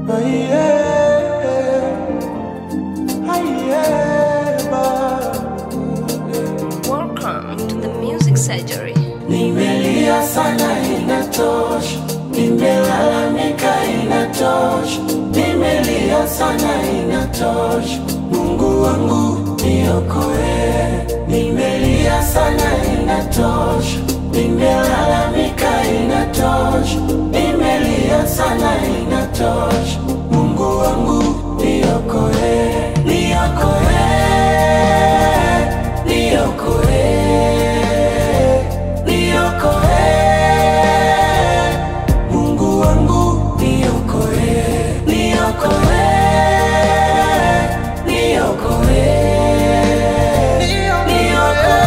Welcome to the music surgery. Nimelia sana inatosha, nimelalamika inatosha, nimelia sana inatosha. Mungu wangu niokoe, nimelia sana inatosha, nimelalamika inatosha, nimelia sana inatosha. Mungu wangu niokoe, niokoe, niokoe. Niokoe, Mungu wangu niokoe, niokoe, niokoe, niokoe,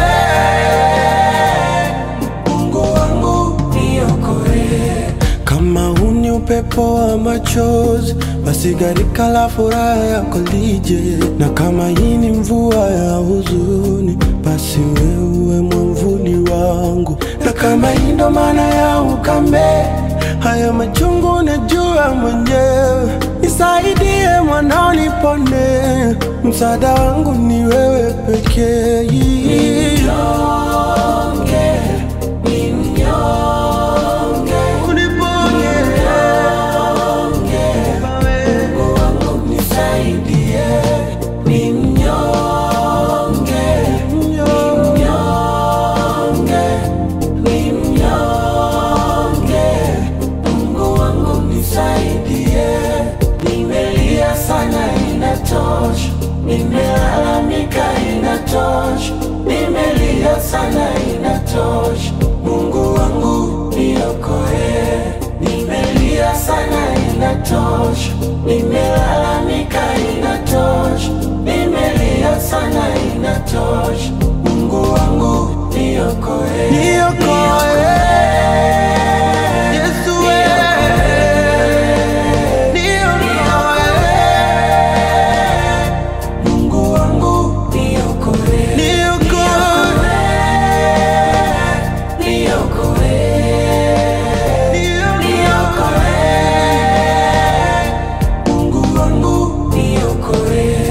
Mungu wangu niokoe. Kama huu ni upepo wa machozi, basi gharika la furaha yako lije, na kama hii ni mvua ya huzuni, basi wewe mwamvuli wangu, na kama hii ndo maana ya ukame, haya machungu najua mwenyewe, nisaidie mwanao, nipone, msaada wangu ni wewe pekee. Mnyonge, ni mnyonge, uniponye Mungu wangu nisaidie, ni mnyonge, ni mnyonge, ni mnyonge. Mungu wangu nisaidie, nimelia sana inatosha, nimelalamika inatosha, nimelia sana inatosha. Mungu wangu niokoe, nimelia sana inatosha, nimelalamika inatosha, nimelia sana inatosha. Mungu wangu niokoe, niokoe. Yesu wewe, niokoe. Mungu wangu niokoe, niokoe, niokoe, niokoe. Mungu wangu niokoe.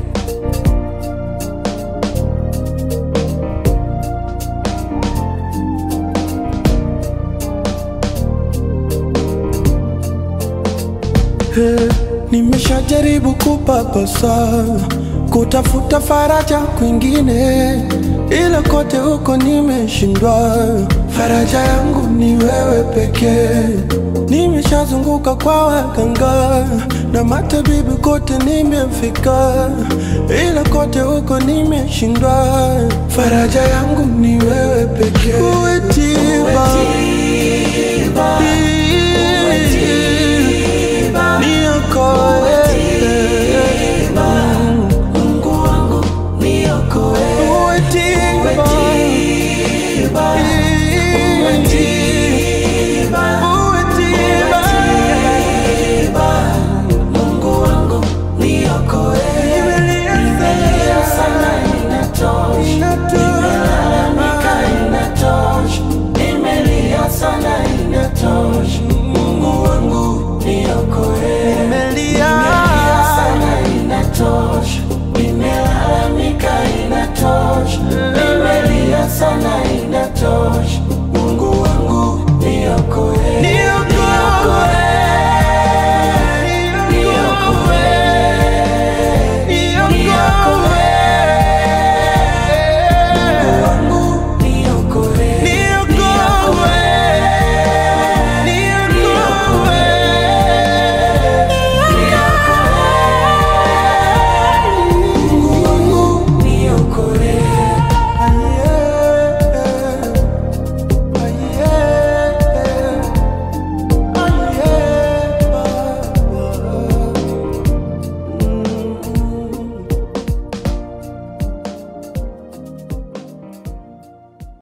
Hey, nimeshajaribu kupapasa kutafuta faraja kwingine, ila kote huko nimeshindwa. Faraja yangu ni wewe pekee. Nimeshazunguka kwa waganga na matabibu, kote nimefika, ila kote huko nimeshindwa. Faraja yangu ni wewe pekee. Uwe tiba,